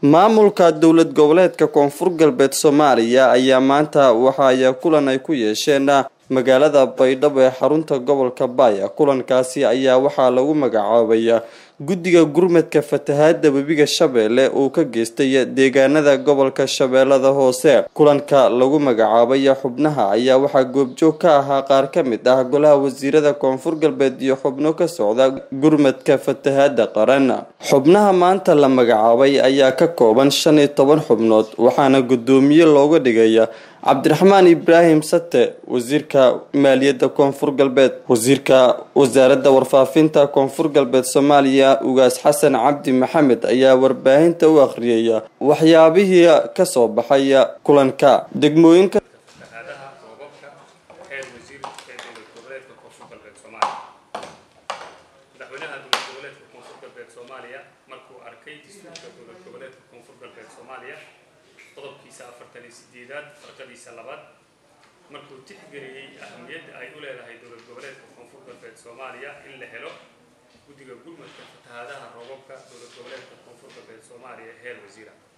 maamulka dowlad goboleedka koonfur galbeed soomaaliya ayaa maanta waxa ay kulan ay ku yeesheen magaalada baydhabo ee xarunta gobolka baaya kulankaasi ayaa waxaa lagu magacaabay guddiga gurmadka fatahaada webiga shabeelle uu ka geystay deegaanada gobolka shabeellada hoose kulanka lagu magacaabay xubnaha ayaa waxaa goobjoog ka ahaa qaar ka mid ah golaha wasiirada koonfur galbeed iyo xubno ka socda gurmadka fatahaada qaran xubnaha maanta la magacaabay ayaa ka kooban shan iyo toban xubnood waxaana guddoomiye looga dhigay cabdiraxmaan ibraahim sate wasiirka maaliyadda koonfur galbeed wasiirka wasaaradda warfaafinta koonfur galbeed soomaaliya ugaas xasan cabdi maxamed ayaa warbaahinta u akhriyay waxyaabihii kasoo baxay kulanka degmooyinka fatahaadaha roobabka heer wasiir ee dowlad goboleedka koonfur galbeed soomaaliya madaxweynaha dowlad goboleedka koonfur galbeed soomaaliya markuu arkay dastuurka dowlad goboleedka koonfur galbeed soomaaliya qodobkiisa afartan iyo sideedaad farqadiisa labaad markuu tixgeliyey ahamiyadda ay u leedahay dowlad goboleedka koonfur galbeed soomaaliya in la helo guddiga gurmadka fatahaadaha roobabka dowlad goboleedka koonfur galbeed soomaaliya heer wasiira